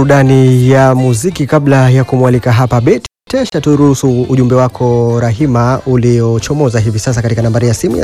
burudani ya muziki kabla ya kumwalika hapa Beti Tesha, turuhusu ujumbe wako Rahima uliochomoza hivi sasa katika nambari ya simu ya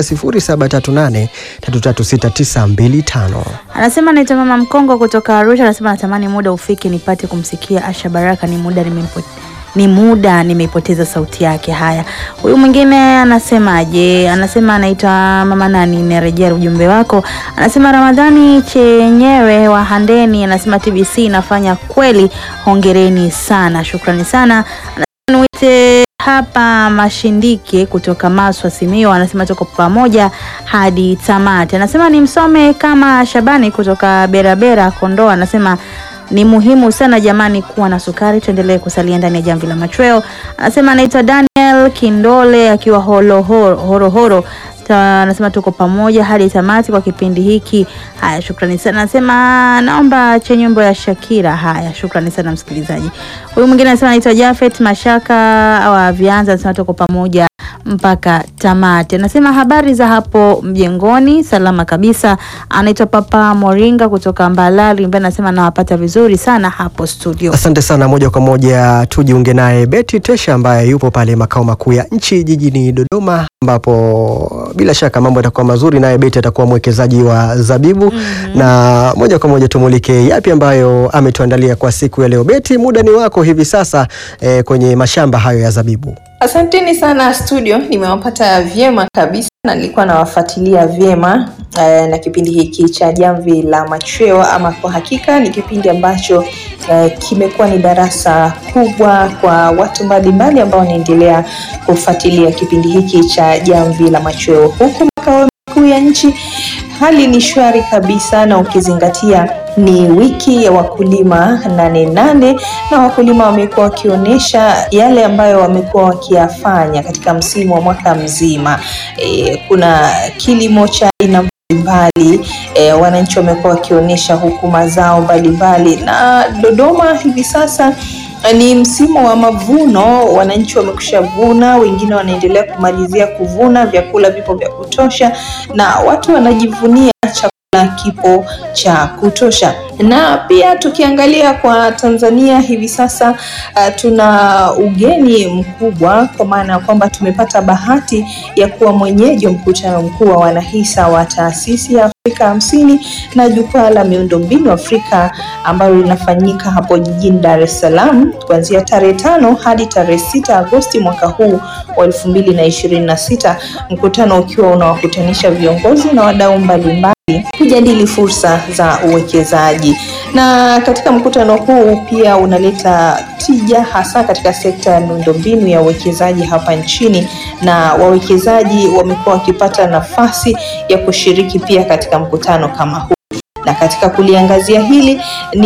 0738336925. Anasema naitwa Mama Mkongo kutoka Arusha. Anasema natamani muda ufike nipate kumsikia Asha Baraka, ni muda nimempo ni muda nimeipoteza sauti yake. Haya, huyu mwingine anasemaje? Anasema anaitwa mama nani, narejea ujumbe wako. Anasema Ramadhani chenyewe wa Handeni, anasema TBC inafanya kweli, hongereni sana, shukrani sana. Anasema niwite hapa Mashindike kutoka Maswa Simio, anasema tuko pamoja hadi tamati. Anasema nimsome kama Shabani kutoka Berabera Kondoa, anasema ni muhimu sana jamani kuwa na sukari. Tuendelee kusalia ndani ya jamvi la machweo. Anasema anaitwa Daniel Kindole akiwa Horohoro horo, anasema tuko pamoja hadi tamati kwa kipindi hiki. Haya, shukrani sana. Anasema naomba che nyimbo ya Shakira. Haya, shukrani sana msikilizaji. Huyu mwingine anasema anaitwa Jafet Mashaka wa Vianza, anasema tuko pamoja mpaka tamati. Anasema habari za hapo mjengoni, salama kabisa. Anaitwa Papa Moringa kutoka Mbalali, ambaye anasema nawapata vizuri sana hapo studio. Asante sana. Moja kwa moja tujiunge naye Beti Tesha ambaye yupo pale makao makuu ya nchi jijini Dodoma, ambapo bila shaka mambo yatakuwa mazuri, naye Beti atakuwa mwekezaji wa zabibu mm -hmm. na moja kwa moja tumulike yapi ambayo ametuandalia kwa siku ya leo. Beti, muda ni wako hivi sasa eh, kwenye mashamba hayo ya zabibu. Asanteni sana studio, nimewapata vyema kabisa na nilikuwa nawafuatilia vyema uh, na kipindi hiki cha Jamvi la Machweo. Ama kwa hakika ni kipindi ambacho uh, kimekuwa ni darasa kubwa kwa watu mbalimbali ambao wanaendelea kufuatilia kipindi hiki cha Jamvi la Machweo. Huku makao makuu ya nchi hali ni shwari kabisa, na ukizingatia ni wiki ya wakulima nane nane, na wakulima wamekuwa wakionyesha yale ambayo wamekuwa wakiyafanya katika msimu wa mwaka mzima. E, kuna kilimo cha aina mbalimbali e, wananchi wamekuwa wakionyesha huku mazao mbalimbali, na Dodoma hivi sasa ni msimu wa mavuno, wananchi wamekusha vuna, wengine wanaendelea kumalizia kuvuna, vyakula vipo vya kutosha na watu wanajivunia chakula kipo cha kutosha. Na pia tukiangalia kwa Tanzania hivi sasa uh, tuna ugeni mkubwa kwa maana ya kwamba tumepata bahati ya kuwa mwenyeji wa mkutano mkuu wa wanahisa wa taasisi ya Afrika hamsini na jukwaa la miundombinu Afrika ambalo linafanyika hapo jijini Dar es Salaam kuanzia tarehe tano hadi tarehe sita Agosti mwaka huu wa elfu mbili na ishirini na sita, mkutano ukiwa unawakutanisha viongozi na wadau mbalimbali kujadili fursa za uwekezaji. Na katika mkutano huu pia unaleta tija hasa katika sekta ya miundombinu ya uwekezaji hapa nchini, na wawekezaji wamekuwa wakipata nafasi ya kushiriki pia katika mkutano kama huu na katika kuliangazia hili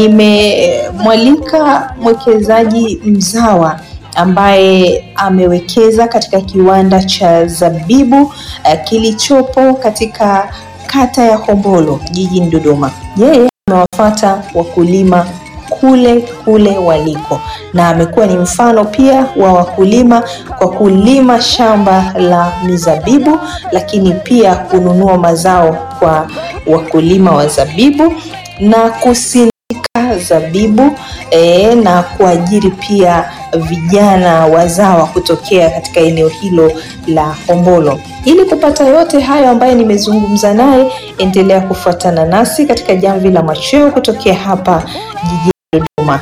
nimemwalika mwekezaji mzawa ambaye amewekeza katika kiwanda cha zabibu uh, kilichopo katika kata ya Hombolo jijini Dodoma. Yeye amewafuata wakulima kule kule waliko na amekuwa ni mfano pia wa wakulima kwa kulima shamba la mizabibu, lakini pia kununua mazao kwa wakulima wa zabibu na kusindika zabibu e, na kuajiri pia vijana wazawa kutokea katika eneo hilo la Hombolo. Ili kupata yote hayo ambayo nimezungumza naye, endelea kufuatana nasi katika Jamvi la Machweo kutokea hapa jijini Dodoma.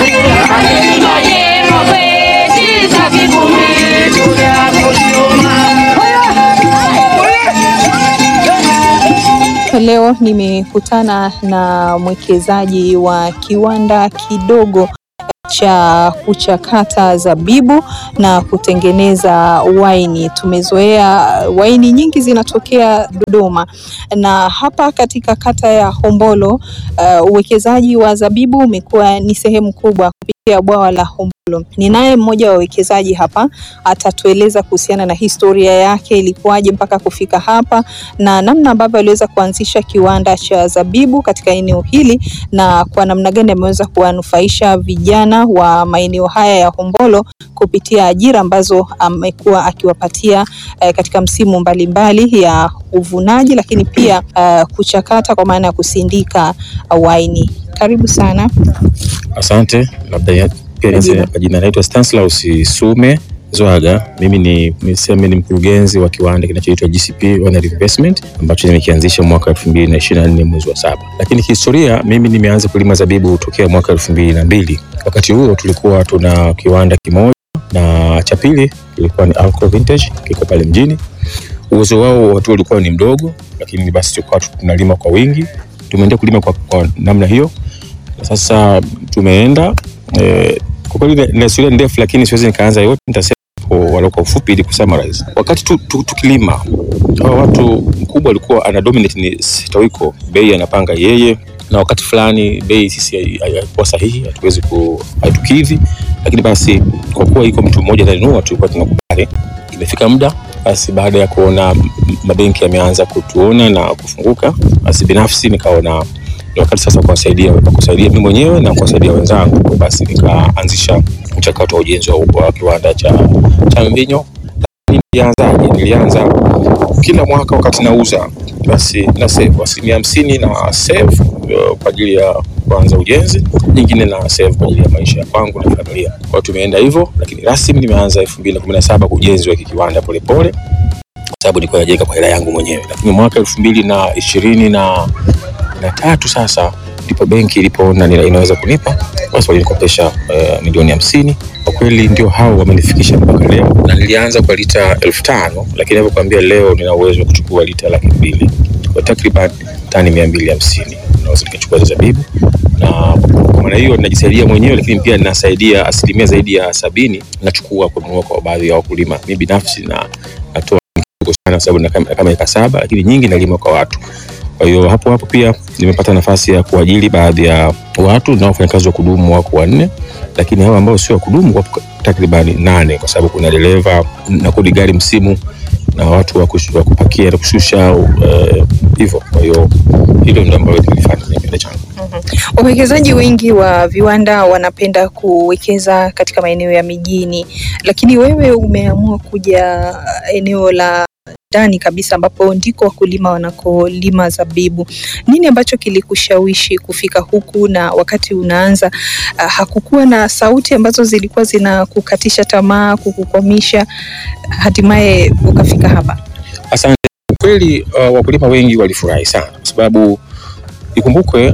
Leo nimekutana na mwekezaji wa kiwanda kidogo cha kuchakata zabibu na kutengeneza waini. Tumezoea waini nyingi zinatokea Dodoma, na hapa katika kata ya Hombolo uh, uwekezaji wa zabibu umekuwa ni sehemu kubwa kupitia bwawa la Hombolo Ninaye mmoja wa wawekezaji hapa, atatueleza kuhusiana na historia yake ilikuwaje mpaka kufika hapa na namna ambavyo aliweza kuanzisha kiwanda cha zabibu katika eneo hili na kwa namna gani ameweza kuwanufaisha vijana wa maeneo haya ya Hombolo kupitia ajira ambazo amekuwa akiwapatia eh, katika msimu mbalimbali ya uvunaji, lakini pia eh, kuchakata kwa maana ya kusindika waini. Karibu sana. Asante. Labda ya- pia nianze Majina. kwa jina, naitwa Stanislaus Sume Zwaga. Mimi ni niseme ni mkurugenzi wa kiwanda kinachoitwa GCP Winery Investment ambacho nimekianzisha mwaka 2024 mwezi wa saba. Lakini kihistoria, mimi nimeanza kulima zabibu tokea mwaka 2002. Wakati huo tulikuwa tuna kiwanda kimoja na cha pili kilikuwa ni Alco Vintage kiko pale mjini. Uwezo wao watu ulikuwa ni mdogo, lakini basi tulikuwa tunalima kwa wingi. Tumeendelea kulima kwa, kwa namna hiyo sasa tumeenda eh, kwa kweli na- na historia ni ndefu, lakini siwezi nikaanza yote, nitasema kwa walau kwa ufupi ili kusummarize. Wakati tu, tu, tukilima hawa watu mkubwa alikuwa ana dominate ni Sitawiko, bei anapanga yeye, na wakati fulani bei sisi hai- hai- haikuwa sahihi, hatuwezi ku haitukidhi, lakini basi kwa kuwa iko mtu mmoja ananunua, tulikuwa tunakubali. Imefika muda basi, baada ya kuona m- mabenki yameanza kutuona na kufunguka, basi binafsi nikaona ni wakati sasa kuwasaidia kusaidia mimi mwenyewe na kuwasaidia wenzangu. Basi nikaanzisha mchakato wa ujenzi wa, wa kiwanda cha, cha mvinyo. Lakini Nilianzaje? Nilianza kila mwaka wakati nauza, basi na save asilimia hamsini na save uh, kwa ajili ya kuanza ujenzi, nyingine na save kwa ajili ya maisha ya kwangu na familia. Kwa hiyo tumeenda hivyo, lakini rasmi nimeanza elfu mbili na kumi na saba ujenzi wa hiki kiwanda polepole kwa sababu nilikuwa najenga kwa hela yangu mwenyewe, lakini mwaka elfu mbili na ishirini na na tatu sasa ndipo benki ilipoona nina- inaweza kunipa basi walinikopesha uh, milioni hamsini. Kwa kweli ndio hao wamenifikisha mpaka leo, na nilianza kwa lita elfu tano lakini navyokwambia leo nina uwezo wa kuchukua lita laki mbili kwa takriban tani mia mbili hamsini naweza nikachukua za zabibu, na kwa maana hiyo ninajisaidia mwenyewe, lakini pia ninasaidia asilimia zaidi ya sabini nachukua kununua kwa baadhi ya wakulima. Mi binafsi na natoa kidogo sana, sababu na kama kama eka saba, lakini nyingi nalima kwa watu kwa hiyo hapo hapo pia nimepata nafasi ya kuajiri baadhi ya watu naofanya kazi wa kudumu wako wanne, lakini hao ambao sio wa kudumu wapo takribani nane, kwa sababu kuna dereva na kodi gari msimu na watu wa kush- wa kupakia na kushusha eh, hivyo. Kwa hiyo hilo ndio ambalo nilifanya kwenye kipindi changu. Wawekezaji wengi wa viwanda wanapenda kuwekeza katika maeneo ya mijini, lakini wewe umeamua kuja eneo la ndani kabisa ambapo ndiko wakulima wanakolima zabibu. Nini ambacho kilikushawishi kufika huku, na wakati unaanza uh, hakukuwa na sauti ambazo zilikuwa zinakukatisha tamaa, kukukwamisha, hatimaye ukafika hapa? Asante. Kweli uh, wakulima wengi walifurahi sana kwa sababu ikumbukwe,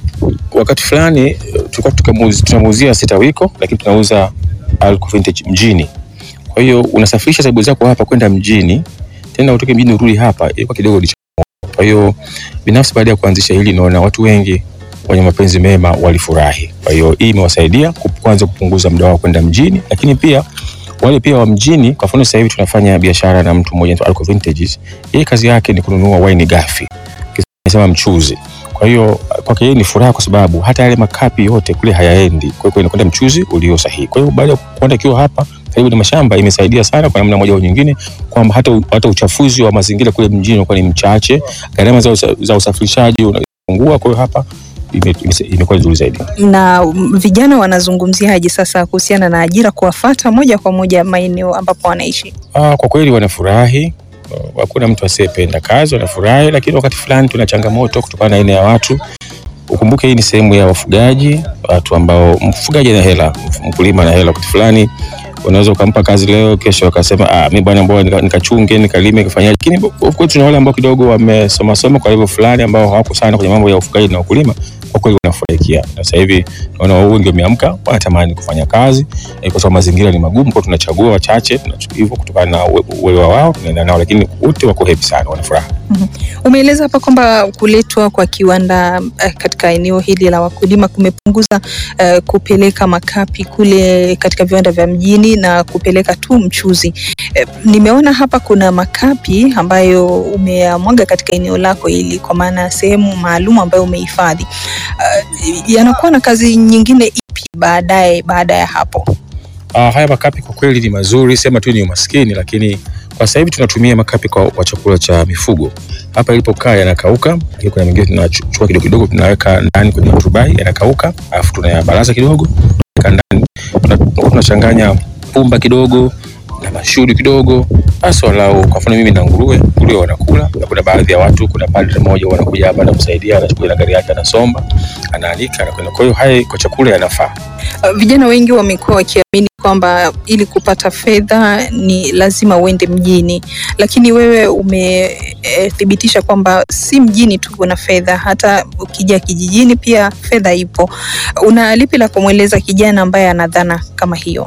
wakati fulani uh, tulikuwa tukamuuzi- tunamuuzia Sitawiko, lakini tunauza Alco Vintage mjini. Kwa hiyo unasafirisha zabibu zako hapa kwenda mjini, tena utoke mjini urudi hapa, ilikuwa kidogo ni changamoto. Kwa hiyo binafsi, baada ya kuanzisha hili, naona watu wengi wenye mapenzi mema walifurahi. Kwa hiyo hii imewasaidia kup- kwanza kupunguza muda wao kwenda mjini, lakini pia wale pia wa mjini. Kwa mfano sasa hivi tunafanya biashara na mtu mmoja anaitwa Alco Vintages. Yeye kazi yake ni kununua wine ghafi, kisema mchuzi. Kwa hiyo kwake yeye ni furaha, kwa sababu hata yale makapi yote kule hayaendi, kwa hiyo inakwenda mchuzi ulio sahihi. Kwa hiyo baada ya kuenda kiwa hapa karibu na mashamba, imesaidia sana kwa namna moja au nyingine, kwamba hata, hata uchafuzi wa mazingira kule mjini unakuwa ni mchache, gharama za, usa- za usafirishaji unapungua. Kwa hiyo hapa ime- ime- imekuwa nzuri zaidi. na mm, vijana wanazungumziaje sasa kuhusiana na ajira, kuwafata moja kwa moja maeneo ambapo wanaishi? Ah, kwa kweli wanafurahi. Ah, Hakuna mtu asiyependa kazi, wanafurahi, lakini wakati fulani tuna changamoto kutokana na aina ya watu. Ukumbuke hii ni sehemu ya wafugaji, watu ambao mfugaji ana hela, mkulima ana hela. Wakati fulani unaweza ukampa kazi leo, kesho akasema ah, mimi bwana, mbona nika- nikachunge nikalime nikafanyaje. Lakini of course tuna wale ambao kidogo wamesoma soma kwa level fulani, ambao hawako sana kwenye mambo ya ufugaji na ukulima, kwa kweli wanafurahikia. Na sasa hivi naona wengi wameamka, wanatamani kufanya kazi eh, kwa sababu mazingira ni magumu, kwa tunachagua wachache tunachukua hivyo kutokana na uwe- uelewa wao, tunaenda nao, lakini wote wako happy sana, wana furaha. Umeeleza hapa kwamba kuletwa kwa kiwanda eh, katika eneo hili la wakulima kumepunguza eh, kupeleka makapi kule katika viwanda vya mjini na kupeleka tu mchuzi. Eh, nimeona hapa kuna makapi ambayo umeyamwaga katika eneo lako hili, kwa maana ya sehemu maalum ambayo umehifadhi. Eh, yanakuwa na kazi nyingine ipi baadaye baada ya hapo? Uh, haya makapi kwa kweli ni mazuri, sema tu ni umaskini, lakini kwa sasa hivi tunatumia makapi kwa, kwa chakula cha mifugo. Hapa ilipokaa yanakauka, lakini kuna mengine tunachukua kidogo kidogo tunaweka ndani kwenye matubai yanakauka, alafu tunayabaraza kidogo tunaweka ndani, Tuna- tunachanganya pumba kidogo na mashudu kidogo, basi walau, kwa mfano mimi na nguruwe, nguruwe wanakula, na kuna baadhi ya watu, kuna padre mmoja wanakuja hapa na kusaidia, anachukua na gari yake, anasomba, anaanika, anakwenda. Kwa hiyo haya kwa chakula yanafaa. Uh, Vijana wengi wamekuwa wakiamini kwamba ili kupata fedha ni lazima uende mjini, lakini wewe umethibitisha kwamba si mjini tu kuna fedha, hata ukija kijijini pia fedha ipo. Una lipi la kumweleza kijana ambaye ana dhana kama hiyo?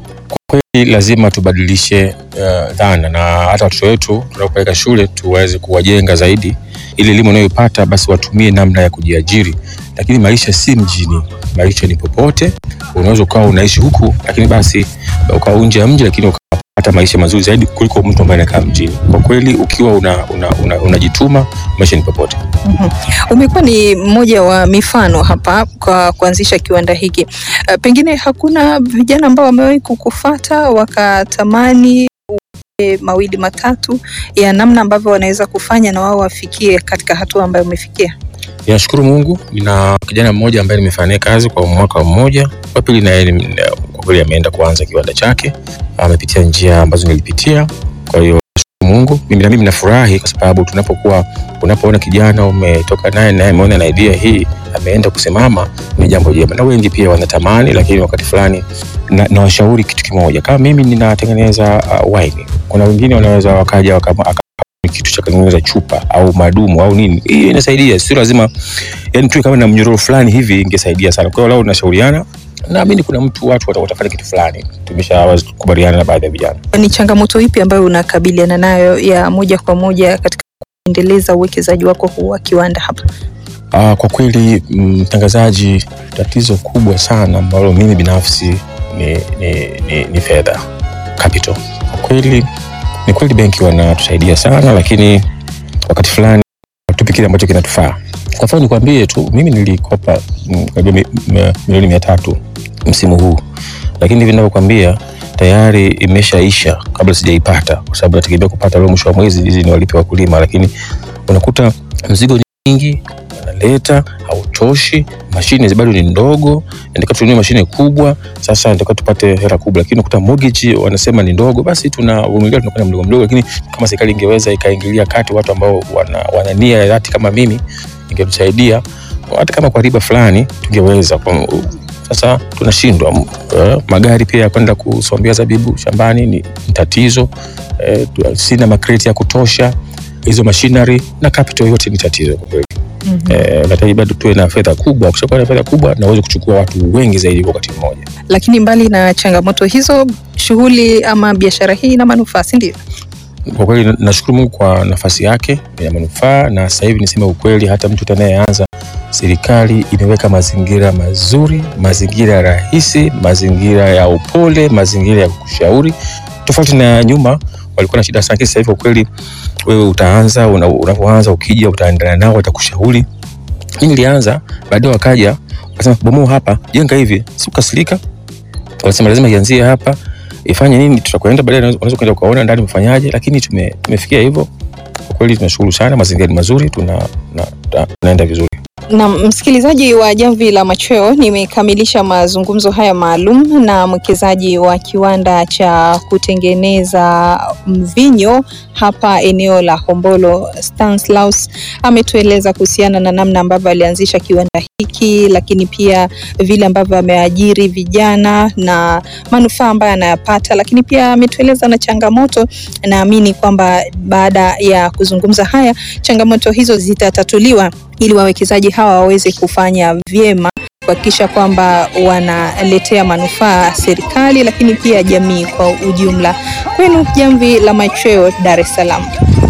kweli lazima tubadilishe uh, dhana na hata watoto wetu tunapopeleka shule tuweze kuwajenga zaidi, ili elimu wanayopata basi watumie namna ya kujiajiri. Lakini maisha si mjini, maisha ni popote. Unaweza ukawa unaishi huku, lakini basi ukawa nje ya mji, lakini ukapata maisha mazuri zaidi kuliko mtu ambaye anakaa mjini. Kwa kweli ukiwa unajituma una, una, unajituma, maisha ni popote. Mhm. Umekuwa ni mmoja wa mifano hapa kwa kuanzisha kiwanda hiki. Uh, pengine hakuna vijana ambao wamewahi kukufata wakatamani uwape mawili matatu ya namna ambavyo wanaweza kufanya na wao wafikie katika hatua ambayo umefikia? Ninashukuru Mungu, nina kijana mmoja ambaye nimefanya naye kazi kwa mwaka mmoja. Wa pili naye ni- kwa kweli ameenda kuanza kiwanda chake, amepitia njia ambazo nilipitia. Kwa hiyo nashukuru Mungu, mimi na mimi nafurahi kwa sababu tunapokuwa, unapoona kijana umetoka naye naye ameona na idea hii ameenda kusimama, ni jambo jema, na wengi pia wanatamani, lakini wakati fulani na, nawashauri kitu kimoja, kama mimi ninatengeneza uh, wine, kuna wengine wanaweza wakaja wakama, aka- kitu cha kutengeneza chupa au madumu au nini, hiyo inasaidia, sio lazima yani tu kama na mnyororo fulani hivi ingesaidia sana. Kwa hiyo lao tunashauriana, naamini kuna mtu watu wata- watafanya kitu fulani. Tumeshakubaliana na baadhi ya vijana. Ni changamoto ipi ambayo unakabiliana nayo ya moja kwa moja katika kuendeleza uwekezaji wako huu wa kiwanda hapa? Ah, kwa kweli mtangazaji, tatizo kubwa sana ambalo mimi binafsi ni, ni, ni, ni fedha capital. Kwa kweli ni kweli benki wanatusaidia sana, lakini wakati fulani hatupi kile ambacho kinatufaa. Kwa mfano nikwambie tu, mimi nilikopa mm, karibia mi- mi- milioni mia tatu msimu huu, lakini hivi ninavyokwambia tayari imeshaisha kabla sijaipata, kwa sababu nategemea kupata leo mwisho wa mwezi hizi niwalipe wakulima, lakini unakuta mzigo ni mingi wanaleta hautoshi, mashine bado ni ndogo, nataka tununue mashine kubwa. Sasa nataka tupate hela kubwa, lakini unakuta mortgage wanasema ni ndogo, basi tunavumilia, tunakwenda mdogo mdogo. Lakini kama serikali ingeweza ikaingilia kati, watu ambao wana, wana nia ya dhati kama mimi, ingetusaidia hata kama kwa riba fulani tungeweza. Kwa- Sasa tunashindwa. Eh, magari pia ya kwenda kusombea zabibu shambani ni ni tatizo. Eh, tu- sina makreti ya kutosha, hizo machinery na capital yote ni tatizo kwa kweli. Eh, nahitaji bado tuwe na fedha kubwa. Ukishakuwa na fedha kubwa, na uweze kuchukua watu wengi zaidi kwa wakati mmoja. Lakini mbali na changamoto hizo, shughuli ama biashara hii ina manufaa, si ndio? Kwa kweli na- nashukuru Mungu kwa nafasi yake ina manufaa, na sasa hivi niseme ukweli, hata mtu anayeanza, serikali imeweka mazingira mazuri, mazingira rahisi, mazingira ya upole, mazingira ya kushauri, tofauti na nyuma walikuwa na shida sana. Lakini Sasa hivi kwa kweli, wewe utaanza, una- unapoanza ukija, utaendelea nao, watakushauri. Mimi nilianza, baadaye wakaja wakasema, bomoa hapa, jenga hivi, sikukasirika wanasema lazima ianzie hapa ifanye nini, tutakwenda baadaye, unaweza unaweza kwenda ukaona ndani mfanyaje, lakini tume, tumefikia hivyo. Kwa kweli tunashukuru sana, mazingira ni mazuri, tuna, na, tuna, tunaenda vizuri. Na msikilizaji wa Jamvi la Machweo, nimekamilisha mazungumzo haya maalum na mwekezaji wa kiwanda cha kutengeneza mvinyo hapa eneo la Hombolo. Stanislaus ametueleza kuhusiana na namna ambavyo alianzisha kiwanda hiki, lakini pia vile ambavyo ameajiri vijana na manufaa ambayo anayapata, lakini pia ametueleza na changamoto. Naamini kwamba baada ya kuzungumza haya, changamoto hizo zitatatuliwa ili wawekezaji hawa waweze kufanya vyema kuhakikisha kwamba wanaletea manufaa serikali, lakini pia jamii kwa ujumla. Kwenu Jamvi la Machweo, Dar es Salaam.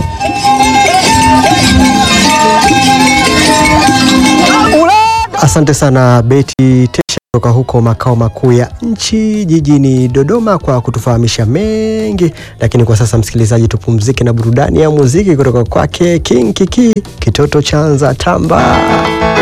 Asante sana Beti Tesha kutoka huko makao makuu ya nchi jijini Dodoma kwa kutufahamisha mengi. Lakini kwa sasa, msikilizaji, tupumzike na burudani ya muziki kutoka kwake King Kiki, kitoto chanza tamba.